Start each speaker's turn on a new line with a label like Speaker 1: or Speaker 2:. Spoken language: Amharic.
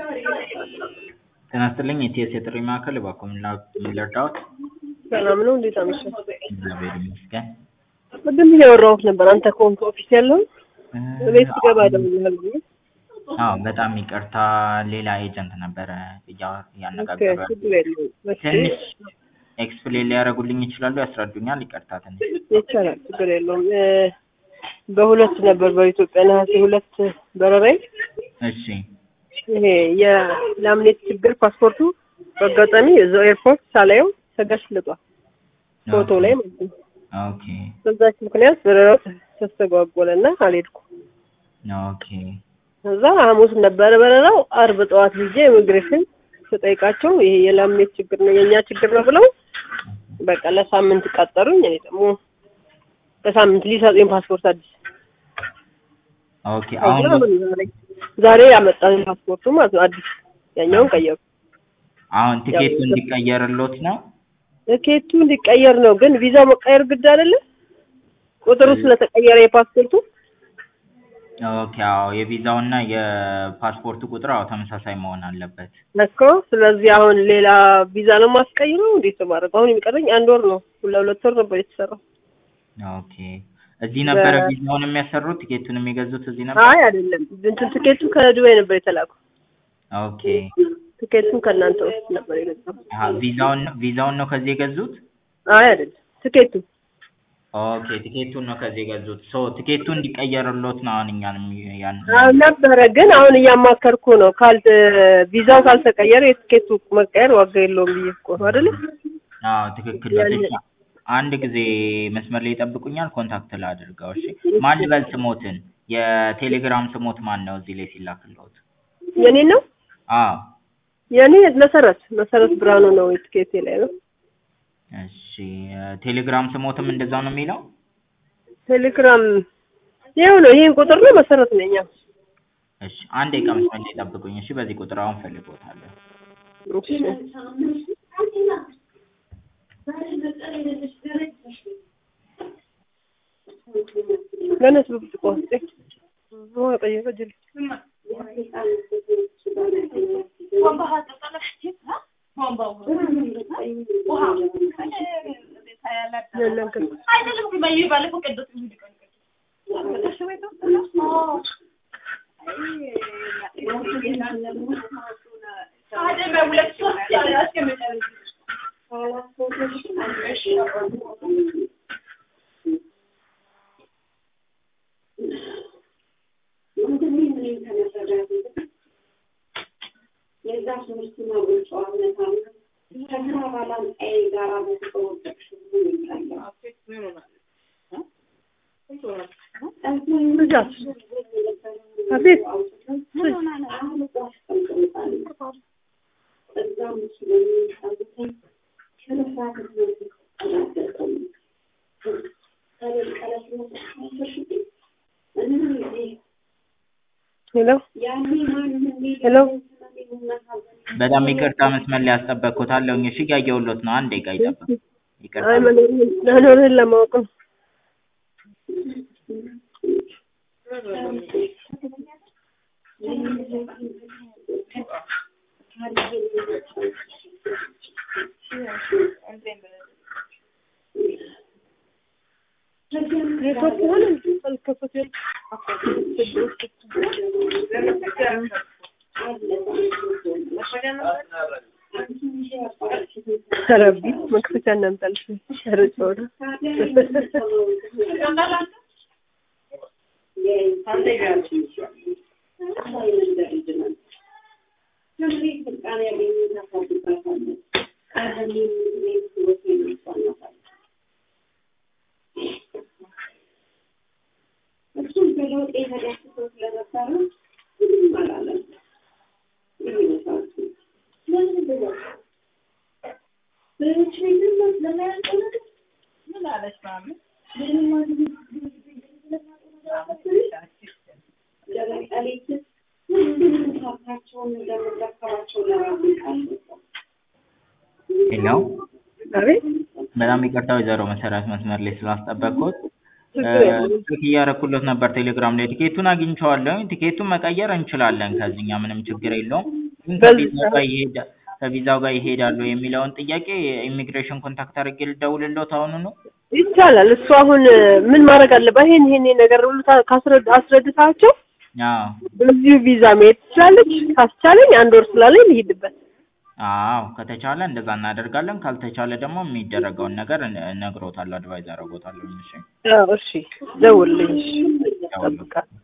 Speaker 1: ጤና ይስጥልኝ የኢቲኤስ የጥሪ ማዕከል እባክዎ ምን ልርዳዎት?
Speaker 2: ሰላም ነው እንዴት አመሸህ?
Speaker 1: እግዚአብሔር ይመስገን።
Speaker 2: ቅድም እያወራሁት ነበር አንተ ከሆንክ ኦፊስ ያለውን ቤት ስገባ እደውልልሃለሁ ብዬ
Speaker 1: አዎ በጣም ይቅርታ ሌላ ኤጀንት ነበረ እያ-
Speaker 2: ኦኬ
Speaker 1: እያነጋገሩ ያሉት።
Speaker 2: ችግር የለውም እሺ
Speaker 1: ትንሽ ኤክስፕሌን ሊያደርጉልኝ ይችላሉ? ያስረዱኛል? ይቅርታ ትንሽ
Speaker 2: ይቻላል ችግር የለውም እ በሁለት ነበር በኢትዮጵያ ነሐሴ ሁለት በረራይ
Speaker 1: እሺ
Speaker 2: ይሄ የላምኔት ችግር ፓስፖርቱ በአጋጣሚ እዛው ኤርፖርት ሳላየው ተገሽልጧል ፎቶ ላይ ማለት ነው
Speaker 1: ኦኬ
Speaker 2: በዛች ምክንያት በረራው ተስተጓጎለና አልሄድኩም
Speaker 1: ኦኬ
Speaker 2: ከዛ ሐሙስ ነበረ በረራው አርብ ጠዋት ጊዜ ኢሚግሬሽን ስጠይቃቸው ይሄ የላምኔት ችግር ነው የእኛ ችግር ነው ብለው በቃ ለሳምንት ቀጠሩኝ እኔ ደግሞ ለሳምንት ሊሰጡኝ ፓስፖርት አዲስ
Speaker 1: ኦኬ አሁን
Speaker 2: ከዛ ምን ዛሬ ዛሬ ያመጣኝ ፓስፖርቱ ማለት ነው አዲስ ያኛውን ቀየሩ
Speaker 1: አሁን ቲኬቱ እንዲቀየርሎት ነው?
Speaker 2: ትኬቱ እንዲቀየር ነው ግን ቪዛው መቀየር ግድ አይደለ ቁጥሩ ስለተቀየረ የፓስፖርቱ
Speaker 1: ኦኬ አዎ የቪዛውና የፓስፖርቱ ቁጥር አዎ ተመሳሳይ መሆን አለበት።
Speaker 2: እኮ ስለዚህ አሁን ሌላ ቪዛ ነው የማስቀይረው እንዴት ነው ማድረግ አሁን የሚቀረኝ አንድ ወር ነው ለሁለት ወር ነበር የተሰራው
Speaker 1: ኦኬ እዚህ ነበረ
Speaker 2: በ-
Speaker 1: ቪዛውን የሚያሰሩት ቲኬቱን የሚገዙት እዚህ ነበር?
Speaker 2: አይ አይደለም እንትን ትኬቱ ከዱባይ ነበር የተላከው
Speaker 1: ኦኬ
Speaker 2: ትኬቱን ከእናንተ ውስጥ ነበር የገዛው
Speaker 1: አሀ ቪዛውን ቪዛውን ነው ከዚህ የገዙት?
Speaker 2: አይ አይደለም ትኬቱ
Speaker 1: ኦኬ ቲኬቱን ነው ከዚህ የገዙት። ሶ ቲኬቱ እንዲቀየርሎት ነው አሁን እኛንም ያን
Speaker 2: አዎ ነበረ ግን አሁን እያማከርኩ ነው ካል ቪዛው ካልተቀየረ የትኬቱ መቀየር ዋጋ የለውም ብዬ እኮ ነው አይደለ
Speaker 1: አዎ ትክክል ነው።
Speaker 2: ያን-
Speaker 1: እሺ አንድ ጊዜ መስመር ላይ ይጠብቁኛል፣ ኮንታክት ላድርገው። እሺ ማን ልበል ስሞትን? የቴሌግራም ስሞት ማን ነው እዚህ ላይ ሲላክልዎት?
Speaker 2: የኔ ነው
Speaker 1: አዎ
Speaker 2: የኔ መሰረት መሰረት ብርሃኑ ነው የትኬቴ ላይ ነው
Speaker 1: እሺ ቴሌግራም ስሞትም እንደዛው ነው የሚለው?
Speaker 2: ቴሌግራም ይኸው ነው ይሄን ቁጥር ነው መሰረት ነኝ አዎ።
Speaker 1: እሺ አንድ ደቂቃ መስመር ላይ ይጠብቁኝ። እሺ በዚህ ቁጥር አሁን ፈልጎታለሁ።
Speaker 2: እሺ ለነስ ብርጭቆ ውስጥ ውሃ ጠየቀ ጅል የለም ግን ልጃት አቤት ሄሎ ሄሎ
Speaker 1: በጣም ይቅርታ መስመር ላይ ያስጠበቅኩታለሁ። እሺ እያየሁሎት ነው። አንድ ደቂቃ ይጠብቁ። ይቅርታ
Speaker 2: አይ መኖርህን መኖርህን ለማወቅ ነው ኔትወርክ ሆነ አልከፈተም ረቢ መክፈቻ እናምጣልሽ ኧረ ጨዋታ
Speaker 1: ሄሎ
Speaker 2: አቤት
Speaker 1: በጣም ይቅርታ ወይዘሮ መሰረት መስመር ላይ ስላስጠበቅኩት
Speaker 2: ችግር የለም
Speaker 1: ቼክ እያደረኩለት ነበር ቴሌግራም ላይ ቲኬቱን አግኝቼዋለሁኝ ቲኬቱን መቀየር እንችላለን ከዚህኛ ምንም ችግር የለውም ግን
Speaker 2: በዚህ
Speaker 1: ከቪዛው ጋር ይሄዳ ከቪዛው ጋር ይሄዳሉ የሚለውን ጥያቄ ኢሚግሬሽን ኮንታክት አድርጌ ልደውልልዎት አሁኑ ነው?
Speaker 2: ይቻላል። እሱ አሁን ምን ማድረግ አለበት? ይሄን ይሄን ነገር ሁሉ ታ- ካስረድ- አስረድታቸው
Speaker 1: አዎ
Speaker 2: በዚሁ ቪዛ መሄድ ትችላለች። ካስቻለኝ አንድ ወር ስላለኝ ልሂድበት።
Speaker 1: አዎ ከተቻለ እንደዛ እናደርጋለን። ካልተቻለ ደግሞ የሚደረገውን ነገር እነ- እነግሮታለሁ፣ አድቫይዝ አደርጎታለሁ። እሺ
Speaker 2: አዎ፣ እሺ፣ ደውልልኝ። እሺ፣
Speaker 1: ደውሉ።
Speaker 2: እጠብቃለሁ።